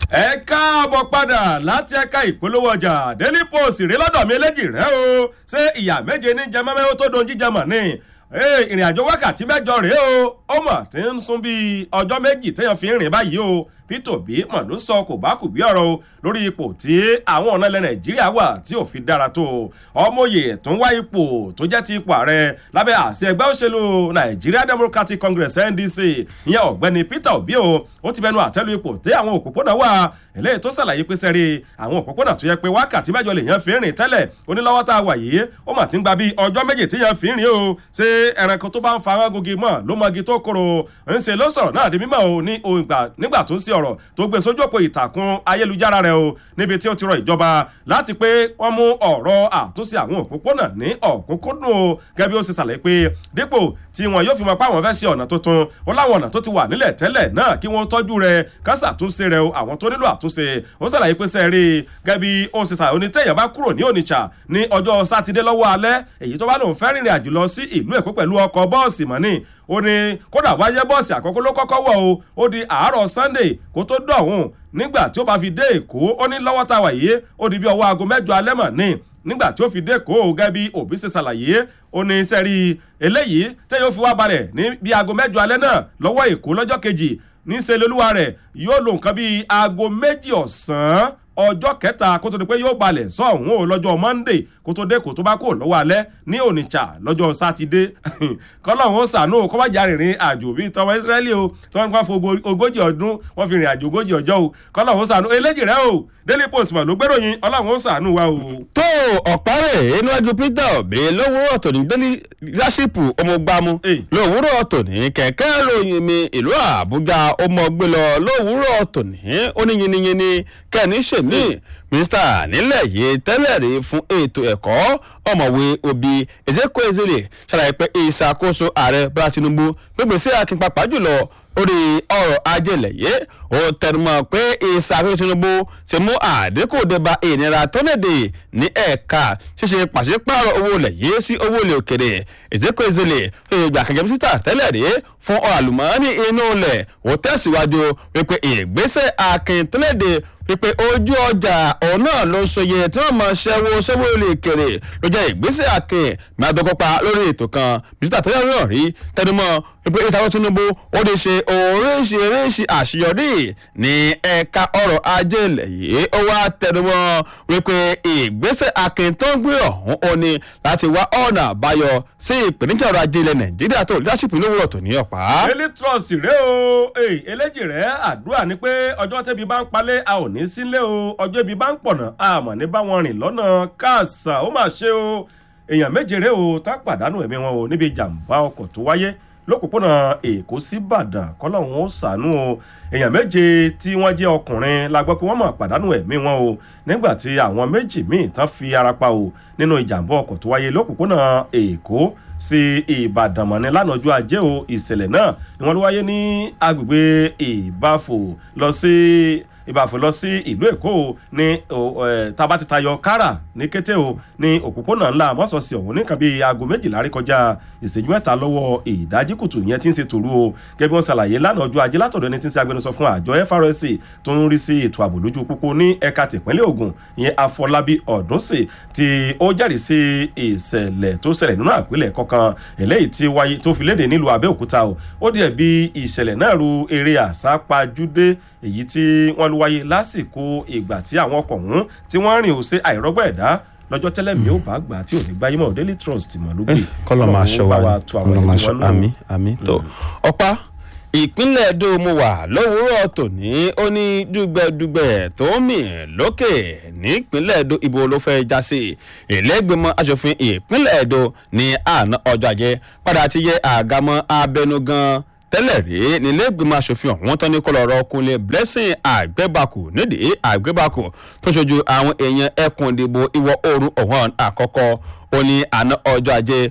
ẹ káàbọ̀ padà láti ẹ̀ka ìpolówó ọjà daily post rèé lọ́dọ̀ mi eléjì rẹ o ṣé ìyá méje ní jẹmọ́mẹ́ ó tó dohun jíjẹ mọ̀ ni ìrìn àjò wákàtí mẹ́jọ rèé o ó mọ̀ tí ń sún bíi ọjọ́ méjì téèyàn fi ń rìn báyìí o peter obi mọ̀ ló sọ kò bá kù bí ọ̀rọ̀ o lórí ipò tí àwọn ọ̀nà ilẹ̀ nàìjíríà wà tí ò fi dára tó ọmọye tó ń wá ipò tó jẹ́ ti ipò ààrẹ lábẹ́ àṣẹ ẹgbẹ́ òṣèlú nigeria democratic congress ndc ìyẹn ọ̀gbẹ́ni peter obi o ó ti bẹnu àtẹ́lu ipò tí àwọn òpópónà wà eléyìí tó ṣàlàyé pé sẹ́rí àwọn òpópónà tó yẹ pé wákàtí mẹ́jọ lè yẹn fi rìn tẹ́lẹ̀ onílọ́wọ́ tá a wà yìí ó mà ti ń gba bíi ọjọ́ méjì tí yẹn fi rìn o ṣé ẹranko tó bá ń fa arágogi mọ̀ ló mọgi tó koro ń ṣe ló sọ̀rọ̀ náà di mímọ̀ o ní nígbà tó ń ṣe ọ̀rọ̀ tó gbé sójú òpó ìtàkùn ayélujára rẹ o níbi tí ó ti rọ ìjọba láti pé wọ́n mú ọ̀rọ̀ àtúnṣe àwọn òpópónà ní ọ̀kúnkúndùn o gẹ́gẹ́ bí ó ṣe ṣàlàyé pé dípò tí wọn yóò fi mọ pé àwọn fẹ́ ṣe ọ̀nà tuntun ó láwọn ọ̀nà tó ti wà nílẹ̀ tẹ́lẹ̀ náà kí wọ́n tọ́jú rẹ̀ kásà àtúnṣe rẹ̀ o àwọn tó nílò àtúnṣe ó ṣàlàyé pé sẹ́ẹ̀rì gẹ́gẹ́ bí ó ṣe ṣàlàyé onítẹ̀yẹ̀ bá kúrò ní onitsha ní ọjọ́ sátidé lọ́wọ́ alẹ́ èyí tó bá lòun fẹ́ rìnrìn àjò lọ sí ìlú èkó pẹ̀lú ọkọ̀ bọ́ọ̀sì mọ́ni ó ní kódà wáyé bọ́ọ̀sì àkọ́kọ́ ló kọ́kọ́ wọ̀ o ó di àárọ̀ sunday kó tó dọ̀hún nígbà tí ó bá fi dé èkó ó ní lọ́wọ́ tá a wà yìí ó di bí ọwọ́ aago mẹ́jọ alẹ́ mọ̀ ní nígbà tí ó fi dé èkó gẹ́gẹ́ bí òbí ṣe ṣàlàyé ó ní sẹ́rí eléyìí tẹ́ yóò fi wá balẹ̀ ní bí aago mẹ́jọ alẹ́ náà lọ́wọ́ èkó lọ́jọ́ kejì níṣẹ́ lolúwa rẹ̀ yóò lo nǹkan bíi aago méjì ọ̀sán ọjọ́ kẹta kó tó di pé yóò balẹ̀ sọ̀hún o lọ́jọ́ monday kó tó dé kó tó bá kó lọ́wọ́ alẹ́ ní onitsha lọ́jọ́ sátidé kọ́lọ́hún sànú kó má jà rìnrìn àjò bíi tọmọ israẹli o tí wọ́n fọ́ ogójì ọdún wọ́n fi rìn àjò ogójì ọjọ́ o kọ́lọ́hún sànú eléjì rẹ o daily post mà ló gbèròyìn ọlọ́run sànú wa o. tó ọ̀párẹ̀ níwájú peter obi lówùúrọ̀ tòní daily leadership ọmọgbàmù lówùúrọ̀ tòní kẹ̀kẹ́ ròyìn mi ìlú àbújá ọmọgbé lọ lówùúrọ̀ tòní oníyinniyinni kẹ́ni ṣèmí mínísítà nílẹ̀ yìí tẹ́lẹ̀ rí fún ètò ẹ̀kọ́ ọ̀mọ̀wé obi ezekwezele ṣàlàyé pé ìṣàkóso ààrẹ bọ́lá tinubu gbégbèsè akínpapà jùlọ orí ọrọ̀ ajé lẹ̀yẹ́ ó tẹnumọ́ pé ìṣàkóso tinubu ti mú àdínkù débà ìnira tó léde ní ẹ̀ka ṣíṣe pàṣípààrọ̀ owó lẹ̀yẹ́ sí owó ilẹ̀ òkèrè ezekwezele ìgbà kẹ̀kẹ́ mínísítà tẹ́lẹ̀ rí fún ọ̀rọ̀ àlùmọ́ọ́nì inú ilẹ̀ ó tẹ̀síwájú wípé ìgbésẹ̀ akin tó léde wípé ojú ọjà òun náà ló sọyẹ tí wọn máa ṣẹwó ṣẹwó lè kéré ló jẹ ìgbésẹ akin mẹàdọkọpa lórí ètò kan bísítà tẹlẹ náà rí tẹnumọ wípé ìsàwọn tinubu ó lè ṣe oríṣiríṣi àṣeyọrí ní ẹka ọrọ ajé ilẹ yìí ó wá tẹnumọ wípé ìgbésẹ akin tó ń gbé ọhún ó ní láti wá ọ̀nà àbáyọ sí ìpèníjà ọrọ̀ ajé ilẹ̀ nàìjíríà tó leadership lówùrọ̀ tó ní ọ̀pá. daily trust rèé o eléjì rẹ àdúrà ni pé ọjọ́ tẹ́bi bá ń palẹ̀ a ò ní sílé o ọjọ́ ibi bá ń pọ̀nà àmọ̀ ní bá wọn rìn lọ́nà káàsà ó mà ṣe o èèyàn méje rèé o tá pàdánù ẹ̀mí wọn o níbi ìjàmbá ọkọ̀ tó wáyé lópòpónà èkó sí ìbàdàn kọ́lọ́hún ó sànú o èèyàn méje tí wọ́n jẹ́ ọkùnrin la gbọ́ pé wọ́n mọ̀ pàdánù ẹ̀mí wọn o nígbà tí àwọn méjì míì tán fi ara pa o nínú ìjàmbá ọkọ̀ tó wáyé lópòpónà èkó sí ìbàdàn mọ̀ni lánàá ọjọ́ ajé o ìṣẹ̀lẹ̀ náà ni wọ́n ló wáyé ní agbègbè ìbáfò lọ sí ìbàfò lọ sí ìlú èkó ní tábà ti tayọ kára ní kété o ní òpópónà ńlá mọ́sọ̀ọ̀sì ọ̀hún ní nǹkan bíi aago méjìlá rí kọjá ìṣèjú mẹ́ta lọ́wọ́ ìdájí kùtù yẹn tí ń ṣe tòru o gẹ́gẹ́ bí wọ́n ṣàlàyé lánàá ọjọ́ ajé látọ̀dọ̀ ẹni tí ń ṣe agbẹnusọ fún àjọ FRSC tó ń rí sí ètò ààbò lójú pópó ní ẹ̀ka tìpínlẹ̀ Ògùn ìyẹn Afọlábí Ọ̀dúnsì tí ó jẹ́rìí sí ìṣẹ̀lẹ̀ tó ṣẹlẹ̀ nínú àpilẹ̀ kọ̀ọ̀kan eléyìí tí wáyé tó fi léde nílùú Abẹ́òkúta o ó díẹ̀ bí ìṣẹ̀lẹ̀ náà ru eré àsápajúdé èyí tí wọ́n ló wáyé lásìkò ìgbà tí àwọn ọkọ̀ ọ̀hún tí wọ́n rìn ó ṣe àìrọ́gbọ́ ẹ̀dá lọ́jọ́ tẹ́lẹ̀ mi ò bá gbà tí ò ní gbáyé mọ́ daily trust mọ̀ ló gbé kọ́lọ́ máa ṣọ́ wa kọ́lọ́ máa ṣọ́ àmì àmì tó ọ̀pá ìpínlẹ̀ Ẹdó mo wà lówùúrọ̀ tòní ó ní dùgbẹ̀dùgbẹ̀ tó ń mì lókè nípínlẹ̀ Ẹdó ibo ló fẹ́ já sí ìlẹ́gbẹ̀mọ aṣòfin ìpínlẹ̀ Ẹdó ní àná ọjọ́ ajé padà ti yẹ àgámọ́ abẹnugan tẹ́lẹ̀ rí nílẹ̀gbìmọ̀ asòfin ọ̀hún tán ní kọlọ̀rọ̀ kunlé blessing àgbẹ̀bàkù nídìí àgbẹ̀bàkù tó ṣojú àwọn èèyàn ẹkùn ìdìbò ìwọ̀ oòrùn ọ̀hún àkọ́kọ́ ó ní àná ọjọ́ ajé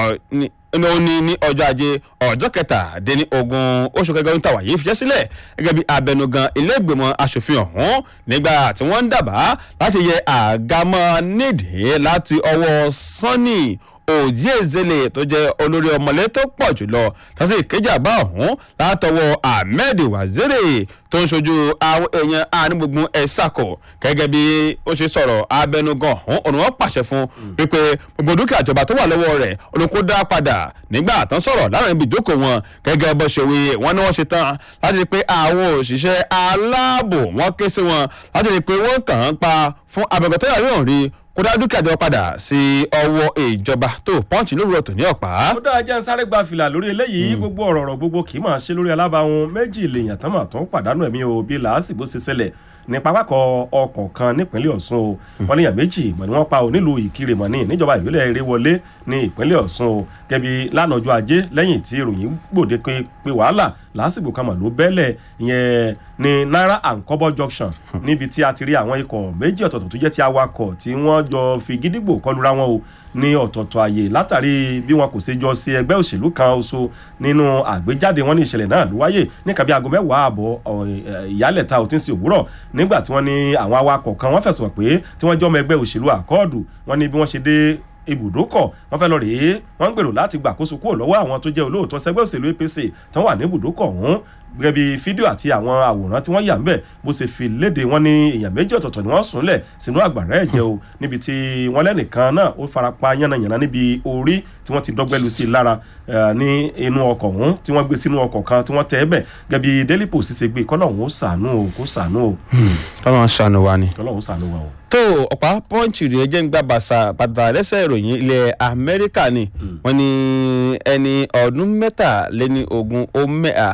ó ní ní ọjọ́ ajé ọjọ́ kẹtàdínní ogún oṣù kẹgbẹ́ níta wàyí fi jẹ́ sílẹ̀ gẹ́gẹ́ bí abẹnugan ilé-ìgbìmọ̀ asòfin ọ̀hún nígbà tí wọ́n ń dábàá láti yẹ àgámọ́ nídìí láti ọwọ́ sanni Ojiezele tó jẹ́ olórí ọmọlé tó pọ̀ jùlọ tàbí ìkejì àgbà ọ̀hún látọwọ́ Ahmed Waziri tó ń ṣojú àwọn èèyàn àánúgbùngbùn ẹ̀sàkọ̀ gẹ́gẹ́ bí ó ṣe sọ̀rọ̀ abẹnugan ọ̀hún òun wọn pàṣẹ fún wípé gbogbo dúkìá ìjọba tó wà lọ́wọ́ rẹ̀ òun kó dá padà nígbà tán sọ̀rọ̀ láwọn ibi ìjókòó wọn gẹ́gẹ́ bó ṣe wí wọ́n ní wọ́n ṣe tán láti rí i pé àwọn òṣìṣẹ́ aláàbò wọ́n ké sí wọn láti rí i pé wọ́n kàn án pa fún abẹ́gbẹ́tẹ́yà yóò rí kó dá dúkìá ìjọba padà sí ọwọ́ ìjọba tó pọ́ǹchì lówùrọ̀ tòní ọ̀pá. ó dáa jẹ́ ń sáré gba fìlà lórí eléyìí gbogbo ọ̀rọ̀ ọ̀rọ̀ gbogbo kì í máa ṣe lórí alábàáhùn méjì lèèyàn tán mà tó ń pàdánù ẹ̀mí o bí làásìgbò ṣe ṣẹlẹ̀ ní pápákọ̀ ọkọ̀ kan nípínlẹ̀ Ọ̀ṣun o wọ́n níyàn méjì mọ̀ ni wọ́n pa ò nílùú Ìkirè mọ̀ ní níjọba ìbílẹ̀ Ìrèwọlé ní ìpínlẹ̀ Ọ̀ṣun o gẹ́bí lánàá ọjọ́ ajé lẹ́yìn tí ìròyìn gbòde pé pé wàhálà lásìkò kan mà ló bẹ́lẹ̀ ìyẹn ní Naira and Kobo junction níbi tí a ti rí àwọn ikọ̀ méjì ọ̀tọ̀ọ̀tọ̀ tó jẹ́ ti awakọ̀ tí wọ́n jọ fi gídígbò kọlura wọn o ní ọ̀tọ̀ọ̀tọ̀ àyè látàrí bí wọn kò ṣe jọ sí ẹgbẹ́ òṣèlú kan oṣù nínú àgbéjáde wọn ní ìṣẹ̀lẹ̀ náà ló wáyé ní kàbí aago mẹ́wàá ààbọ̀ ìyálẹ̀ta ò tí ń sí òwúrọ̀ nígbà tí wọ́n ní àwọn awakọ̀ kan wọ́n fẹ̀sùn pé tí wọ́n jọ́ ọmọ ẹgbẹ́ òṣèlú àkọọ́dù wọ́n ní bí wọ́n ṣe dé ibùdókọ̀ wọ́n fẹ́ lọ rèé wọ́n ń gbèrò láti gbàkóso kúrò lọ́wọ́ àwọn tó jẹ́ olóòótọ́ sẹ́gbẹ́ òṣèlú APC tí wọ́n wà ní ibùdókọ̀ ọ̀hún gẹ́gẹ́ bí fídíò àti àwọn àwòrán tí wọ́n yà ń bẹ̀ bó ṣe fi léde wọn ní èèyàn méjì ọ̀tọ̀ọ̀tọ̀ ni wọ́n súnlẹ̀ sínú àgbàrá ẹ̀jẹ̀ o níbi tí wọ́n lẹ́nìkan náà ó farapa yánnayànna níbi orí tí wọ́n ti dọ́gbẹ́lu sí i lára ní inú ọkọ̀ ọ̀hún tí wọ́n gbé sínú ọkọ̀ kan tí wọ́n tẹ́ ẹ bẹ̀ gẹ́gẹ́ bí Daily Post ṣe gbé kọ́lọ́hún ó ṣàánú o kó ṣàánú o. kọ́lọ́hún ṣàánú wa ni. kọ́lọ́hún ṣàánú wa o. tó ọ̀pá pọ́ǹchì rèé jẹ́ ń gba bàṣà bàtà lẹ́sẹ̀ ìròyìn ilẹ̀ Amẹ́ríkà ni wọ́n ní ẹni ọdún mẹ́tàléní ogún ó mẹ́à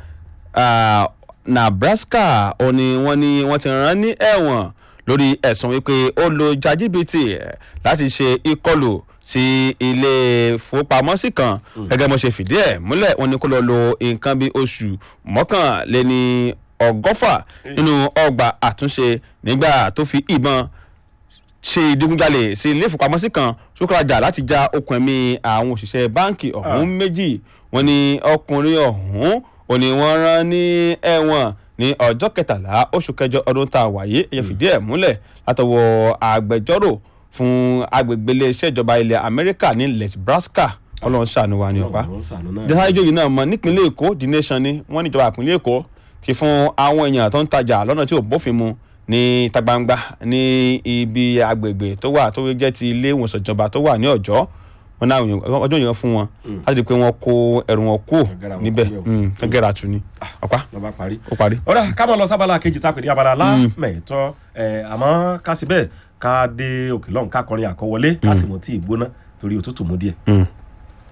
Nebraska ó ní wọ́n ní wọ́n ti rán ní ẹ̀wọ̀n lórí ẹ̀sùn wípé ó lo jàjìbìtì láti ṣe ìkọlù sí ilé ìfowópamọ́sí kan gẹ́gẹ́ bó ṣe fìdí ẹ̀ múlẹ̀ wọ́n ní kó lọ lo nǹkan bíi oṣù mọ́kànléní ọgọ́fà nínú ọgbà àtúnṣe nígbà tó fi ìbọn ṣe ìdigunjalè sí ilé ìfowópamọ́sí kan sókòrajà láti já okùn ẹ̀mí àwọn òṣìṣẹ́ báǹkì ọ̀hún méjì wọ́n ní ọkùnrin ọ̀hún ò ní wọ́n rán ní ẹ̀wọ̀n ní ọjọ́ kẹtàlá oṣù kẹjọ ọdún tá a wáyé ẹ̀yẹ fìdí ẹ̀ múlẹ̀ látọwọ́ agbẹjọ́rò fún agbègbè iléeṣẹ́ ìjọba ilẹ̀ Amẹ́ríkà ní Nebraska ọlọ́run ṣàánú wa ní ọ̀pá jẹ́sáájú yìí náà mọ nípínlẹ̀ Èkó The Nation ni wọ́n ní ìjọba ìpínlẹ̀ Èkó ti fún àwọn èèyàn tó ń tajà lọ́nà tí ò bófin mu ní ìta gbangba ní ibi agbègbè tó wà tó jẹ́ ti ilé ìwòsàn ìjọba tó wà ní Ọ̀jọ́ wọn náà ọjọ́ yẹn fún wọn láti di pé wọ́n kó ẹrù wọn kó níbẹ̀ gẹ́gẹ́ra tu ni ọ̀pá ó parí. ọ̀rẹ́ ká mọ̀ lọ sábàlá kejì tá a pè ní abala lámẹ̀tọ́ àmọ́ ká sí bẹ́ẹ̀ ká dé òkè lọ́hùn ká kọrin àkọwọlé ká sì mọ̀ tí ì gbóná torí òtútù mú díẹ̀.